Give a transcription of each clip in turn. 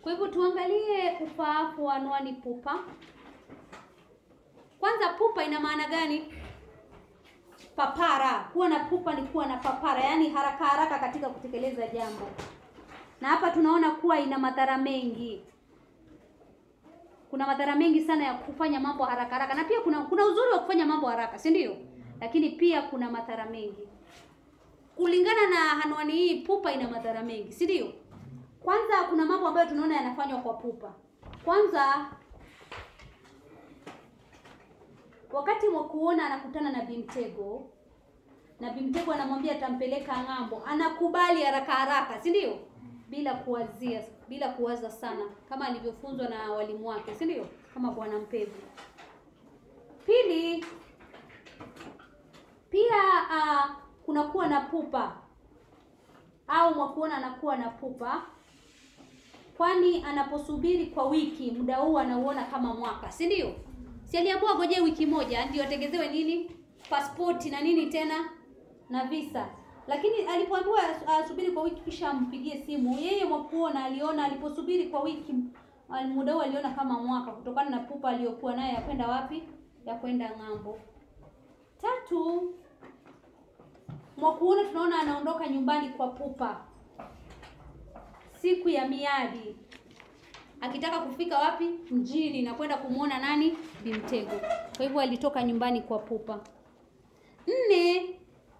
Kwa hivyo tuangalie ufaafu wa anwani pupa. Kwanza, pupa ina maana gani? Papara. Kuwa na pupa ni kuwa na papara, yaani haraka haraka katika kutekeleza jambo, na hapa tunaona kuwa ina madhara mengi. Kuna madhara mengi sana ya kufanya mambo haraka haraka, na pia kuna kuna uzuri wa kufanya mambo haraka, si ndio? Lakini pia kuna madhara mengi. Kulingana na anwani hii, pupa ina madhara mengi, si ndio? Kwanza kuna mambo ambayo tunaona yanafanywa kwa pupa. Kwanza wakati Mwakuona anakutana na Bimtego na Bimtego anamwambia atampeleka ng'ambo, anakubali haraka haraka, si ndio? Bila kuwazia, bila kuwaza sana, kama alivyofunzwa na walimu wake, si ndio? Kama Bwana Mpevu. Pili, pia uh, kunakuwa na pupa au Mwakuona anakuwa na pupa kwani anaposubiri kwa wiki, muda huu anauona kama mwaka, si ndio? Si aliambiwa goje wiki moja ndio atengezewe nini, pasipoti na nini tena na visa, lakini alipoambiwa asubiri kwa wiki kisha ampigie simu, yeye Mwakuona aliona, aliposubiri kwa wiki, muda huu aliona kama mwaka, kutokana na pupa aliyokuwa naye ya kwenda wapi, ya kwenda ng'ambo. Tatu, Mwakuona tunaona anaondoka nyumbani kwa pupa siku ya miadi akitaka kufika wapi? Mjini na kwenda kumwona nani? Bimtego. Kwa hivyo alitoka nyumbani kwa pupa. Nne,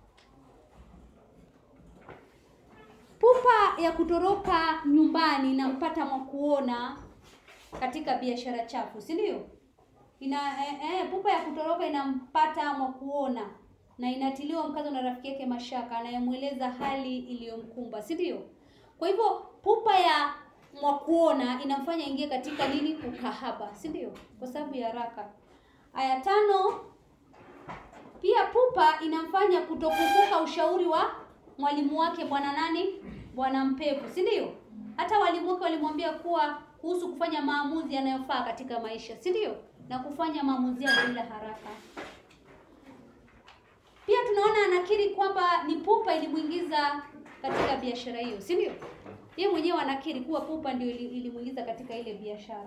pupa ya kutoroka nyumbani inampata Mwakuona katika biashara chafu, si ndio? Ina eh, eh, pupa ya kutoroka inampata Mwakuona na inatiliwa mkazo na rafiki yake Mashaka anayemweleza hali iliyomkumba, si ndio? Kwa hivyo pupa ya Mwakuona inamfanya ingie katika nini? Ukahaba, si ndio? Kwa sababu ya haraka. Aya tano, pia pupa inamfanya kutokumbuka ushauri wa mwalimu wake bwana nani? Bwana Mpevu, si ndio? Hata walimu wake walimwambia kuwa kuhusu kufanya maamuzi yanayofaa katika maisha, si ndio? Na kufanya maamuzi bila haraka. Pia tunaona anakiri kwamba ni pupa ilimuingiza katika biashara hiyo, si ndio? Yeye mwenyewe anakiri kuwa pupa ndio ilimuingiza katika ile biashara.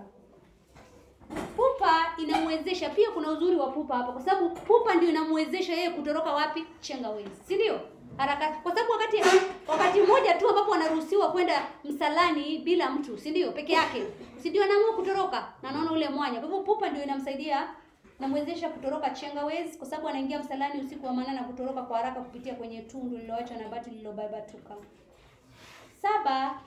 Pupa inamwezesha pia, kuna uzuri wa pupa hapa, kwa sababu pupa ndio inamwezesha yeye kutoroka wapi? Changawezi, si ndio? Haraka, kwa sababu wakati wakati mmoja tu ambapo anaruhusiwa kwenda msalani bila mtu, si ndio? Peke yake, si ndio? Anaamua kutoroka na anaona ule mwanya. Kwa hivyo pupa ndio inamsaidia namwezesha kutoroka Changawezi kwa sababu anaingia msalani usiku wa manane na kutoroka kwa haraka kupitia kwenye tundu lililoachwa na bati lililobabatuka. Saba,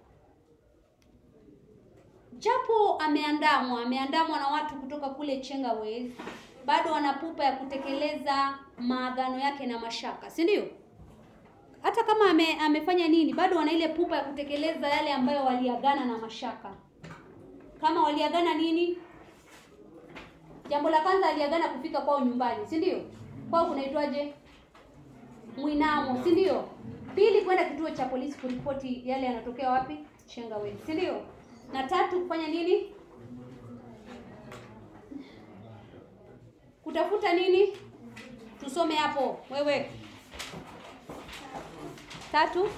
japo ameandamwa ameandamwa na watu kutoka kule Changawezi, bado ana pupa ya kutekeleza maagano yake na Mashaka, si ndio? Hata kama ame, amefanya nini, bado wana ile pupa ya kutekeleza yale ambayo waliagana na Mashaka. Kama waliagana nini? Jambo la kwanza aliagana kufika kwao nyumbani, si ndio? Kwao kunaitwaje? Mwinamo, si ndio? Pili, kwenda kituo cha polisi kuripoti yale yanatokea wapi? Changawezi, si ndio? Na tatu, kufanya nini? Kutafuta nini? Tusome hapo wewe. Tatu,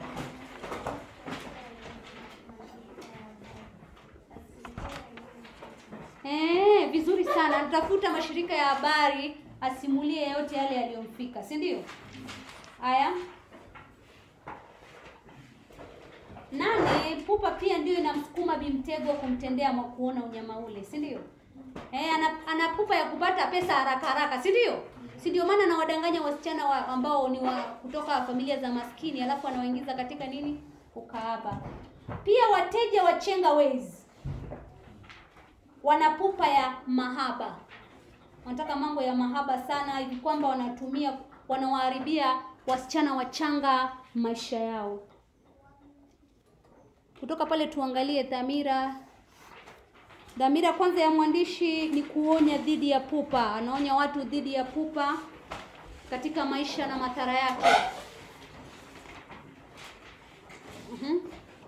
Eh, vizuri sana. Anatafuta mashirika ya habari asimulie yote yale yaliyomfika, si ndio? Haya. Nane, pupa pia ndio inamsukuma Bimtego kumtendea Mwakuona unyama ule, si ndio? Eh, ana, ana pupa ya kupata pesa haraka haraka, si ndio? Si ndio maana anawadanganya wasichana wa, ambao ni wa kutoka familia za maskini alafu anawaingiza katika nini? Ukahaba. Pia wateja wa Changawezi wana pupa ya mahaba, wanataka mambo ya mahaba sana, hivi kwamba wanatumia wanawaharibia wasichana wachanga maisha yao. Kutoka pale tuangalie dhamira. Dhamira kwanza ya mwandishi ni kuonya dhidi ya pupa, anaonya watu dhidi ya pupa katika maisha na madhara yake. Mhm.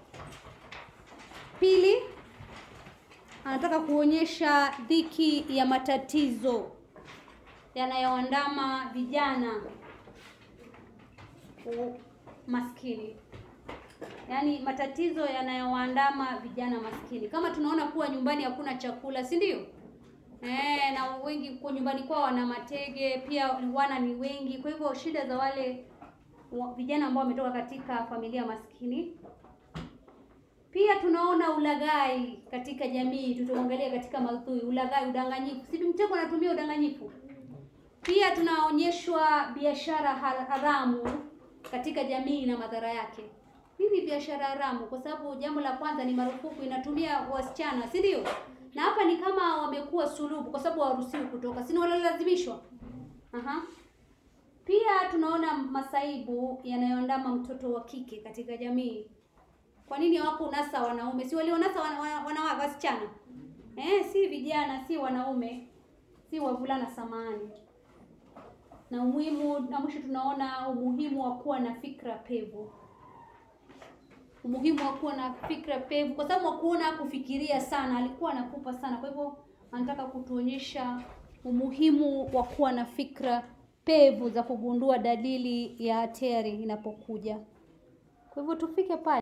Pili, anataka kuonyesha dhiki ya matatizo yanayoandama vijana maskini. yaani matatizo yanayowaandama vijana maskini. Kama tunaona kuwa nyumbani hakuna chakula, si ndio? Eh, na wengi kwa nyumbani kwao wana matege, pia wana ni wengi. Kwa hivyo shida za wale wa, vijana ambao wametoka katika familia maskini. Pia tunaona ulaghai katika jamii, tutaongelea katika maudhui ulaghai, udanganyifu. Si mtego anatumia udanganyifu. Pia tunaonyeshwa biashara haramu katika jamii na madhara yake. Nini biashara haramu? Kwa sababu jambo la kwanza ni marufuku, inatumia wasichana, si ndio? Na hapa ni kama wamekuwa sulubu, kwa sababu hawaruhusiwi kutoka, si walilazimishwa. Aha. Pia tunaona masaibu yanayoandama mtoto wa kike katika jamii. Kwa nini hawako unasa wanaume? Si walionasa wana, wana, wana wasichana eh? Si vijana, si wanaume, si wavulana, samani na umuhimu na mwisho tunaona umuhimu wa kuwa na fikra pevu, umuhimu wa kuwa na fikra pevu, kwa sababu Mwakuona kufikiria sana, alikuwa anakupa sana. Kwa hivyo anataka kutuonyesha umuhimu wa kuwa na fikra pevu za kugundua dalili ya hatari inapokuja. Kwa hivyo tufike pale.